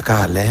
káàlẹ́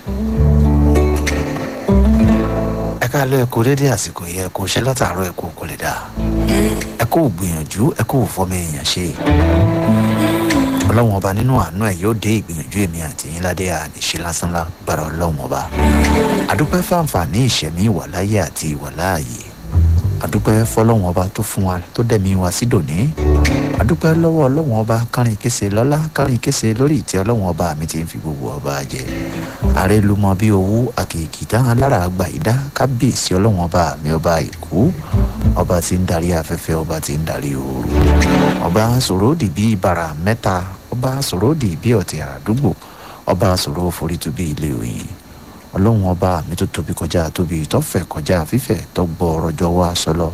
ẹ káàlẹ́ ẹ kú dédé àsìkò yẹ ẹ kú ṣe látàárọ̀ ẹ kú kò lè dà ẹ kú gbìyànjú ẹ kú fọmọ èèyàn ṣe ọlọ́wọ́n ọba nínú àánú ẹ̀ yóò dé ìgbìyànjú èmi àti yín ládé àníṣe lásán lágbára ọlọ́wọ́n ọba àdúpẹ́ fáǹfààní ìṣẹ̀mí ìwàláyé àti ìwàláàyè àdúpẹ́ fọlọ́wọ́n ọba tó fún wa tó dẹ̀mí wa sí dòní àdúpẹ́ lọ́wọ́ ọlọ́wọ́n ọba kárin kése lọ́lá kárin kése lórí ìtẹ́ ọlọ́wọ́n ọba mi ti ń fi gbogbo ọba jẹ ààrẹ ló mọ bí owó àkèkì dáhùn lára àgbà ìdá kábíyèsí ọlọ́wọ́n ọba mi ọba ìkú ọba tí ń darí afẹ́fẹ́ ọba tí ń darí ooru ọba sòròdì bí ibàrà mẹ́ta ọba sòròdì bí ọ̀tẹ̀ àdúgbò ọba sòrò forítù bí ilé òyìn ọlọ́run ọba mi tó tóbi kọjá tóbi tọ́fẹ̀ kọjá fífẹ̀ tọ́gbọ́ ọrọ̀jọ́ wá sọlọ.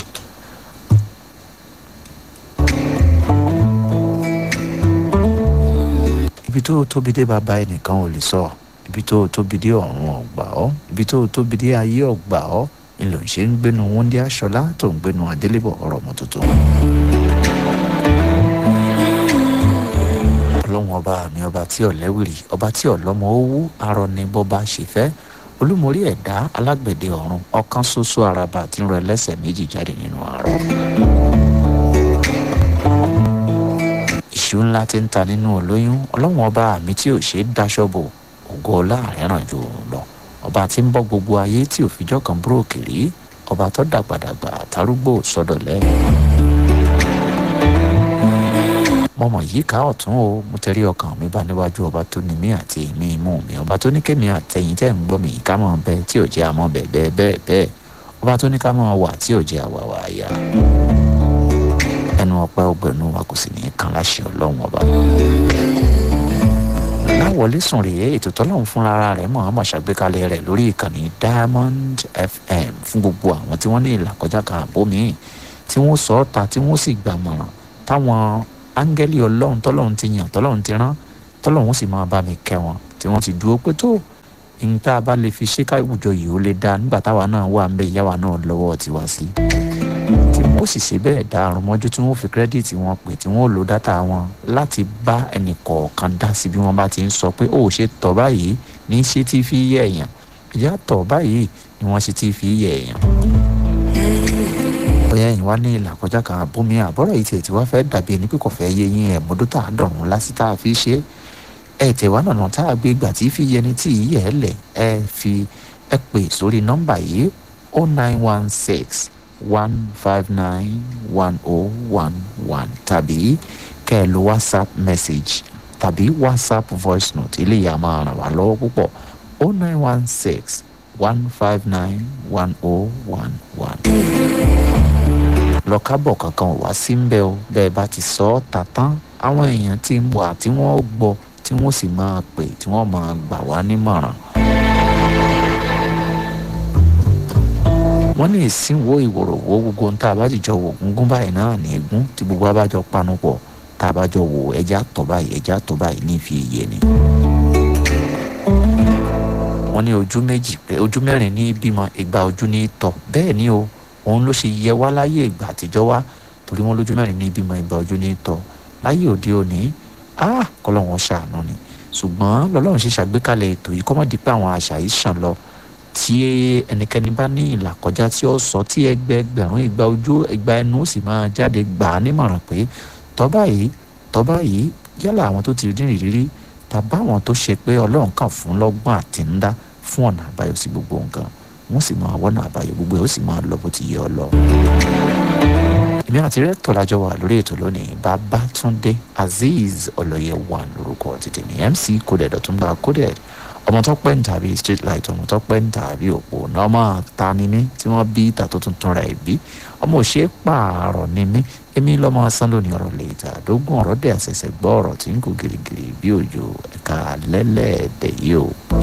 ibi tó tóbi dé bàbá ẹnìkan ò lè sọ ibi tó tóbi dé ọ̀run ọ̀gbà ọ́ ibi tó tóbi dé ayé ọ̀gbà ọ́ ni ló ń ṣe ń gbénu wọ́ndé aṣọlá tó ń gbénu adélébọ̀ ọ̀rọ̀ ọmọ tuntun. ọlọ́run ọba mi ọba tí ọ̀lẹ́wìrì ọba tí ọ̀lọ́mọ owó arọ ni bọ́ba ṣe fẹ́ olúmorí ẹ̀dá alágbẹ̀dẹ ọ̀run ọ̀kan ṣoṣo araba tí ń rọ ẹlẹ́sẹ̀ méjì jáde nínú àárọ̀. ìṣú ńlá ti ń ta nínú olóyún ọlọ́run ọba mi tí ò ṣe é daṣọ bò ògo ọlá àrẹ́ràn jù lọ ọba tí ń bọ́ gbogbo ayé tí ò fijọ́ kan búròkì rí ọba tó dàgbàdàgbà àtàrúgbò sọ́dọ̀ lẹ́yìn mo mọ̀ yìí ká ọ̀tún o mo tẹ̀rí ọkàn mi bá níwájú ọba tó ní mí àti èmi imú mi ọba tó ní kémi àtẹ̀yìn tẹ̀ ń gbọ́ mi ká mọ̀ bẹ́ẹ̀ tí ò jẹ́ àmọ́ bẹ́ẹ̀ bẹ́ẹ̀ bẹ́ẹ̀ bẹ́ẹ̀ ọba tó ní ká mọ̀ wà tí ò jẹ́ àwàwà àyà ẹnu ọpẹ́ ọgbẹ̀nu wa kò sì ní kan láṣẹ ọlọ́run ọba. láwọlé sùn rèé ètò tọ́lọ́run fúnra rẹ̀ mọ̀ ọ́n mọ̀ ṣàgbékalẹ̀ rẹ̀ lórí ìkànnì diamond fm fún gbogbo àwọn tí wọ́n ní ìlàkọjá kan àbómi tí wọ́n sọ ọ́ ta tí wọ́n sì gbàmọ̀ràn táwọn áńgẹ́lì ọlọ́run tọ́lọ́run ti yàn tọ́lọ́run ti rán tọ́lọ́run sì máa bá mi kẹ́ wọn tí wọ́n ti dúró pé tó ìyìn tá a bá lè fi ṣe káwùjọ yìí ó lè dá nígbà táwa náà wà ń bẹ ìyá wa náà lọ́wọ́ tiwa sí tí wọ́n sì ṣe bẹ́ẹ̀ dá àrùn mọ́jú tí wọ́n fi kírẹ́dìtì wọn pè tí wọ́n lo dátà wọn láti bá ẹnì kọ̀ọ̀kan dá sí bí wọ́n bá ti ń sọ pé ó ṣe tọ̀ báyìí ní ṣe tí fi yẹ èèyàn ìyá tọ̀ báyìí ni wọ́n ṣe tí fi yẹ èèyàn bóyá ẹ̀yin wá ní ìlà kọjá kan àbómi àbọ̀rọ̀ yìí tiẹ̀ tí wọ́n fẹ́ dàbí ẹni pé kò fẹ́ yé yín ẹ̀ mọ́dún tá a dọ̀rùn lásì tá a fi ṣe ẹ̀ tẹ̀ wá nànà tá a gbé gbà tí fi yẹni tí yìí ẹ̀ lẹ̀ ẹ̀ fi ẹ̀ pè sórí nọ́mbà yìí o nine one six one five nine one o one one tàbí kẹ́ ẹ lo whatsapp message tàbí whatsapp voice note eléyìí a máa ràn wá lọ́wọ́ púpọ̀ o nine one six one five nine one o one one lọ́kábọ̀ kankan wá sí ń bẹ́ o bẹ́ẹ̀ bá ti sọ ọ́ ta tán àwọn èèyàn ti ń wà tí wọ́n gbọ́ tí wọ́n sì máa pè tí wọ́n máa gbà wá nímọ̀ràn. wọ́n ní ìsínwó ìwòròwò gbogbo ń tá a bá jìjọ wò gúngún báyìí náà ní egún tí gbogbo abájọ panu pọ̀ tá a bá jọ wò ẹja tọ̀ báyìí ẹja tọ̀ báyìí ní ìfi iye ni. wọ́n ní ojú méjì ojú mẹ́rin ní bímọ ìgbà ojú ní tọ̀ bẹ́ẹ̀ ni o òun ló ṣe yẹ wá láyé ìgbà àtijọ́ wá torí wọn lójú mẹ́rin ní ìbímọ ìgbà ojú ní tọ́ láyé òde òní kọ́lọ́wọ́n ṣàánú ni ṣùgbọ́n lọ́lọ́run ṣe ṣàgbékalẹ̀ ètò yìí kọ́mọ́dé pé àwọn àṣà yìí ṣàn lọ tí ẹnikẹ́ni bá ní ìlà kọjá tí ó sọ tí ẹgbẹẹgbẹ̀rún ìgbà ojú ìgbà ẹnu sì máa jáde gbà á nímọ̀ràn pé tọ́ba yìí tọ́ba yìí yálà àwọn tó ti rí ìrírí tàbá àwọn tó ṣe pé ọlọ́run kàn fún lọ́gbọ́n àtinúdá fún ọ̀nà àbáyọ sí gbogbo nǹkan wọ́n sì máa wọ́nà àbáyọ gbogbo ẹ̀ ó sì máa lọ bó ti yẹ ọ lọ. èmi àti rẹ́tọ̀ lájọ wà lórí ètò lónìí babatunde azeez ọlọ́yẹ wà lórúkọ tètè ní mc coded ọ̀túnba coded ọmọ tó pẹ́ ń tàbí street light ọmọ tó pẹ́ ń tàbí òpó náà máa ta ni mí tí wọ́n bí ìta tó tuntun rẹ̀ bí ọmọ òṣè pààrọ̀ ni mí èmi lọ́mọ asán lónìí ọ̀rọ̀ lè ta àdógún ọ̀rọ̀ dẹ̀ àṣẹ̀ṣẹ̀ gbọ́ ọ̀rọ̀ tí ń kó gírígírí bí òjò ẹ̀ka lẹ́lẹ́ẹ̀dẹ̀ yìí o.